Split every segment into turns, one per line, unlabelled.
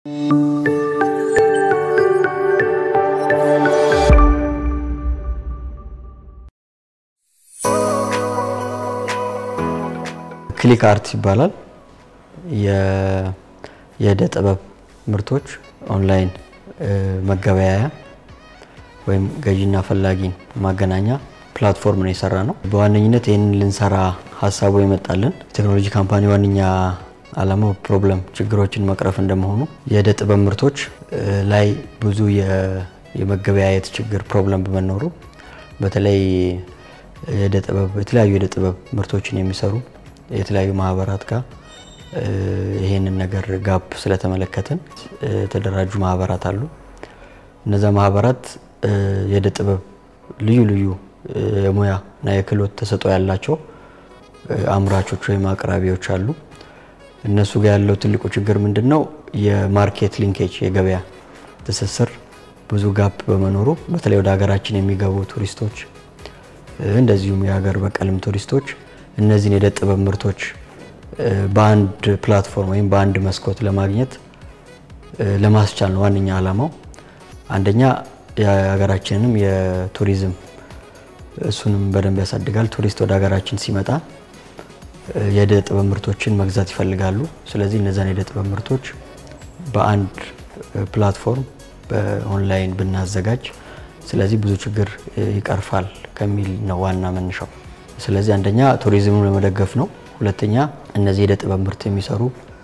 ክሊክ አርት ይባላል። የእደ ጥበብ ምርቶች ኦንላይን መገበያያ ወይም ገዢና ፈላጊን ማገናኛ ፕላትፎርም ነው የሰራ ነው። በዋነኝነት ይህንን ልንሰራ ሀሳቡ የመጣልን ቴክኖሎጂ ካምፓኒ ዋነኛ ዓላማው ፕሮብለም ችግሮችን መቅረፍ እንደመሆኑ የእደ ጥበብ ምርቶች ላይ ብዙ የመገበያየት ችግር ፕሮብለም በመኖሩ በተለይ የእደ ጥበብ የተለያዩ የእደ ጥበብ ምርቶችን የሚሰሩ የተለያዩ ማህበራት ጋር ይሄንን ነገር ጋፕ ስለተመለከትን የተደራጁ ማህበራት አሉ። እነዛ ማህበራት የእደ ጥበብ ልዩ ልዩ የሙያ እና የክህሎት ተሰጥኦ ያላቸው አምራቾች ወይም አቅራቢዎች አሉ። እነሱ ጋር ያለው ትልቁ ችግር ምንድን ነው? የማርኬት ሊንኬጅ የገበያ ትስስር ብዙ ጋፕ በመኖሩ በተለይ ወደ ሀገራችን የሚገቡ ቱሪስቶች እንደዚሁም የሀገር በቀልም ቱሪስቶች እነዚህን የእደ ጥበብ ምርቶች በአንድ ፕላትፎርም ወይም በአንድ መስኮት ለማግኘት ለማስቻል ነው ዋነኛ ዓላማው። አንደኛ የሀገራችንንም የቱሪዝም እሱንም በደንብ ያሳድጋል። ቱሪስት ወደ ሀገራችን ሲመጣ የእደ ጥበብ ምርቶችን መግዛት ይፈልጋሉ። ስለዚህ እነዛን የእደ ጥበብ ምርቶች በአንድ ፕላትፎርም በኦንላይን ብናዘጋጅ ስለዚህ ብዙ ችግር ይቀርፋል ከሚል ነው ዋና መነሻው። ስለዚህ አንደኛ ቱሪዝሙን ለመደገፍ ነው። ሁለተኛ እነዚህ የእደ ጥበብ ምርት የሚሰሩ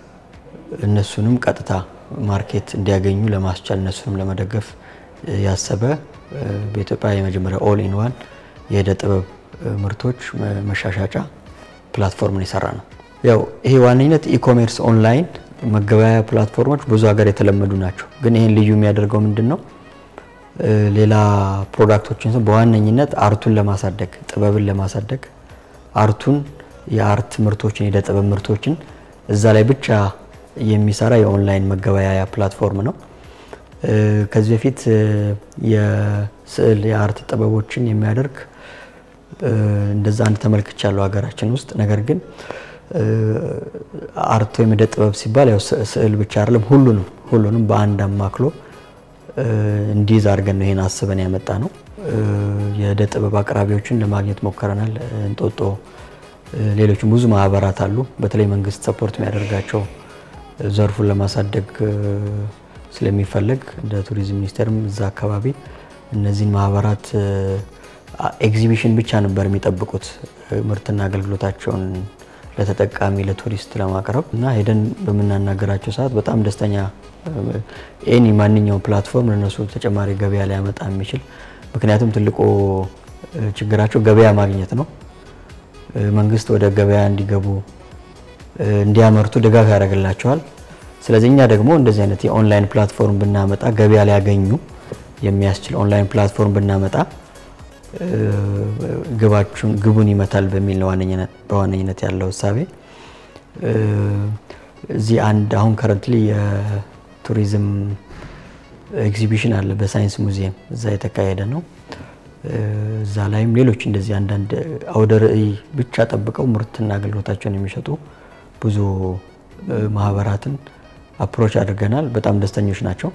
እነሱንም ቀጥታ ማርኬት እንዲያገኙ ለማስቻል እነሱንም ለመደገፍ ያሰበ በኢትዮጵያ የመጀመሪያ ኦል ኢን ዋን የእደ ጥበብ ምርቶች መሻሻጫ ፕላትፎርምን የሰራ ነው። ያው ይሄ ዋነኝነት ኢኮሜርስ ኦንላይን መገበያያ ፕላትፎርሞች ብዙ ሀገር የተለመዱ ናቸው። ግን ይህን ልዩ የሚያደርገው ምንድን ነው? ሌላ ፕሮዳክቶችን በዋነኝነት አርቱን ለማሳደግ ጥበብን ለማሳደግ አርቱን የአርት ምርቶችን የእደ ጥበብ ምርቶችን እዛ ላይ ብቻ የሚሰራ የኦንላይን መገበያያ ፕላትፎርም ነው። ከዚህ በፊት የስዕል የአርት ጥበቦችን የሚያደርግ እንደዛ አንድ ተመልክቻለሁ ሀገራችን ውስጥ። ነገር ግን አርት ወይም እደ ጥበብ ሲባል ያው ስዕል ብቻ አይደለም፣ ሁሉንም ሁሉንም በአንድ አማክሎ እንዲይዝ አድርገን ነው ይሄን አስበን ያመጣ ነው። የእደ ጥበብ አቅራቢዎችን ለማግኘት ሞክረናል። እንጦጦ፣ ሌሎችም ብዙ ማህበራት አሉ። በተለይ መንግስት ሰፖርት የሚያደርጋቸው ዘርፉን ለማሳደግ ስለሚፈለግ እንደ ቱሪዝም ሚኒስቴርም እዛ አካባቢ እነዚህን ማህበራት ኤግዚቢሽን ብቻ ነበር የሚጠብቁት ምርትና አገልግሎታቸውን ለተጠቃሚ ለቱሪስት ለማቅረብ እና ሄደን በምናናገራቸው ሰዓት በጣም ደስተኛ ኤኒ ማንኛውም ፕላትፎርም ለነሱ ተጨማሪ ገበያ ሊያመጣ የሚችል ምክንያቱም ትልቁ ችግራቸው ገበያ ማግኘት ነው። መንግስት ወደ ገበያ እንዲገቡ እንዲያመርቱ ድጋፍ ያደርግላቸዋል። ስለዚህ እኛ ደግሞ እንደዚህ አይነት የኦንላይን ፕላትፎርም ብናመጣ ገበያ ሊያገኙ የሚያስችል ኦንላይን ፕላትፎርም ብናመጣ ግባችሁን ግቡን ይመታል በሚል ነው በዋነኝነት ያለው እሳቤ። እዚህ አንድ አሁን ከረንትሊ የቱሪዝም ኤግዚቢሽን አለ በሳይንስ ሙዚየም እዛ የተካሄደ ነው። እዛ ላይም ሌሎች እንደዚህ አንዳንድ አውደ ርዕይ ብቻ ጠብቀው ምርትና አገልግሎታቸውን የሚሸጡ ብዙ ማህበራትን አፕሮች አድርገናል። በጣም ደስተኞች ናቸው።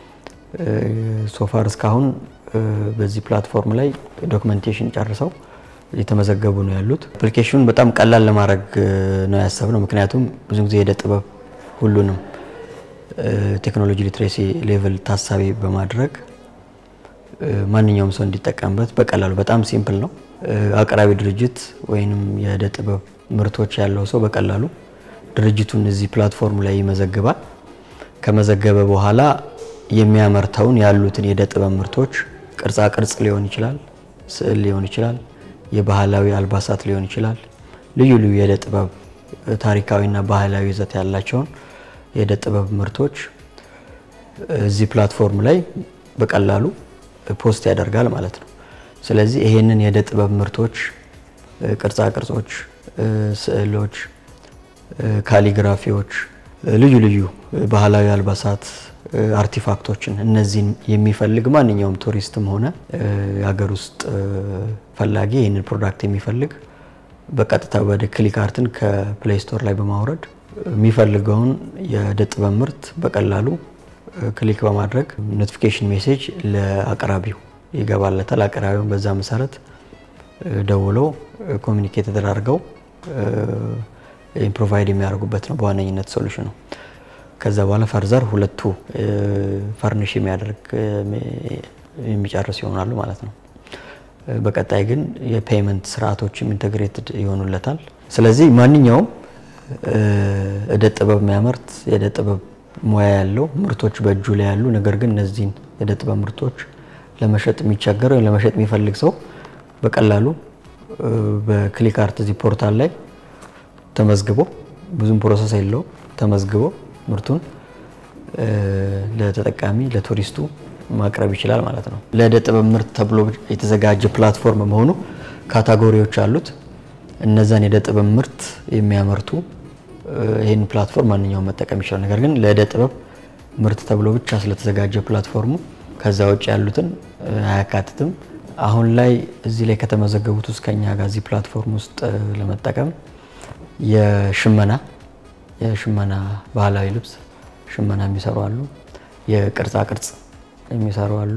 ሶፋር እስካሁን በዚህ ፕላትፎርም ላይ ዶክመንቴሽን ጨርሰው የተመዘገቡ ነው ያሉት። አፕሊኬሽኑን በጣም ቀላል ለማድረግ ነው ያሰብነው። ምክንያቱም ብዙ ጊዜ የእደ ጥበብ ሁሉንም ቴክኖሎጂ ሊትሬሲ ሌቭል ታሳቢ በማድረግ ማንኛውም ሰው እንዲጠቀምበት በቀላሉ በጣም ሲምፕል ነው። አቅራቢ ድርጅት ወይንም የእደ ጥበብ ምርቶች ያለው ሰው በቀላሉ ድርጅቱን እዚህ ፕላትፎርም ላይ ይመዘግባል። ከመዘገበ በኋላ የሚያመርተውን ያሉትን የእደ ጥበብ ምርቶች ቅርጻ ቅርጽ ሊሆን ይችላል፣ ስዕል ሊሆን ይችላል፣ የባህላዊ አልባሳት ሊሆን ይችላል። ልዩ ልዩ የእደ ጥበብ ታሪካዊና ባህላዊ ይዘት ያላቸውን የእደ ጥበብ ምርቶች እዚህ ፕላትፎርም ላይ በቀላሉ ፖስት ያደርጋል ማለት ነው። ስለዚህ ይሄንን የእደ ጥበብ ምርቶች፣ ቅርጻ ቅርጾች፣ ስዕሎች፣ ካሊግራፊዎች፣ ልዩ ልዩ ባህላዊ አልባሳት አርቲፋክቶችን እነዚህን የሚፈልግ ማንኛውም ቱሪስትም ሆነ የሀገር ውስጥ ፈላጊ ይህንን ፕሮዳክት የሚፈልግ በቀጥታ ወደ ክሊክ አርትን ከፕሌይ ስቶር ላይ በማውረድ የሚፈልገውን የእደ ጥበብ ምርት በቀላሉ ክሊክ በማድረግ ኖቲፊኬሽን ሜሴጅ ለአቅራቢው ይገባለታል። አቅራቢውን በዛ መሰረት ደውለው ኮሚኒኬት ተደራርገው ፕሮቫይድ የሚያደርጉበት ነው በዋነኝነት ሶሉሽኑ። ከዛ በኋላ ፈርዘር ሁለቱ ፈርኒሽ የሚያደርግ የሚጨርስ ይሆናሉ ማለት ነው። በቀጣይ ግን የፔይመንት ስርዓቶችም ኢንተግሬትድ ይሆኑለታል። ስለዚህ ማንኛውም እደ ጥበብ የሚያመርት የእደ ጥበብ ሙያ ያለው ምርቶች በእጁ ላይ ያሉ ነገር ግን እነዚህን የእደ ጥበብ ምርቶች ለመሸጥ የሚቸገር ወይም ለመሸጥ የሚፈልግ ሰው በቀላሉ በክሊክ አርት እዚህ ፖርታል ላይ ተመዝግቦ ብዙም ፕሮሰስ የለው ተመዝግቦ ምርቱን ለተጠቃሚ ለቱሪስቱ ማቅረብ ይችላል ማለት ነው። ለእደ ጥበብ ምርት ተብሎ የተዘጋጀ ፕላትፎርም መሆኑ ካታጎሪዎች አሉት። እነዛን የእደ ጥበብ ምርት የሚያመርቱ ይህን ፕላትፎርም ማንኛውም መጠቀም ይችላል። ነገር ግን ለእደ ጥበብ ምርት ተብሎ ብቻ ስለተዘጋጀ ፕላትፎርሙ ከዛ ውጭ ያሉትን አያካትትም። አሁን ላይ እዚህ ላይ ከተመዘገቡት ውስጥ ከኛ ጋር እዚህ ፕላትፎርም ውስጥ ለመጠቀም የሽመና የሽመና ባህላዊ ልብስ ሽመና የሚሰሩ አሉ። የቅርጻ ቅርጽ የሚሰሩ አሉ።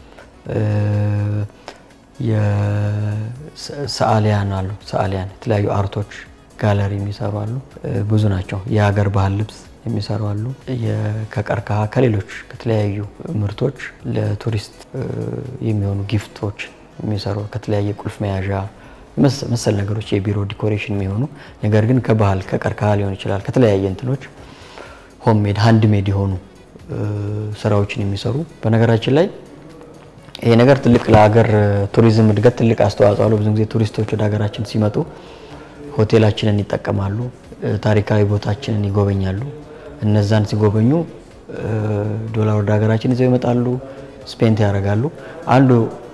የሰዓሊያን አሉ። ሰዓሊያን የተለያዩ አርቶች ጋለሪ የሚሰሩ አሉ። ብዙ ናቸው። የሀገር ባህል ልብስ የሚሰሩ አሉ። ከቀርከሃ ከሌሎች ከተለያዩ ምርቶች ለቱሪስት የሚሆኑ ጊፍቶች የሚሰሩ ከተለያየ ቁልፍ መያዣ መሰል ነገሮች የቢሮ ዲኮሬሽን የሚሆኑ ነገር ግን ከባህል ከቀርከሃ ሊሆን ይችላል ከተለያየ እንትኖች ሆምሜድ ሃንድሜድ የሆኑ ስራዎችን የሚሰሩ በነገራችን ላይ ይሄ ነገር ትልቅ ለሀገር ቱሪዝም እድገት ትልቅ አስተዋጽኦ አለው። ብዙ ጊዜ ቱሪስቶች ወደ ሀገራችን ሲመጡ ሆቴላችንን ይጠቀማሉ፣ ታሪካዊ ቦታችንን ይጎበኛሉ። እነዛን ሲጎበኙ ዶላር ወደ ሀገራችን ይዘው ይመጣሉ፣ ስፔንት ያደርጋሉ። አንዱ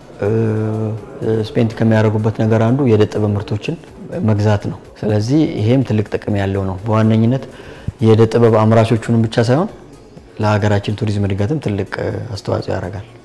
ስፔንት ከሚያደርጉበት ነገር አንዱ የእደ ጥበብ ምርቶችን መግዛት ነው። ስለዚህ ይሄም ትልቅ ጥቅም ያለው ነው። በዋነኝነት የእደ ጥበብ አምራቾቹንም ብቻ ሳይሆን ለሀገራችን ቱሪዝም እድገትም ትልቅ አስተዋጽኦ ያደርጋል።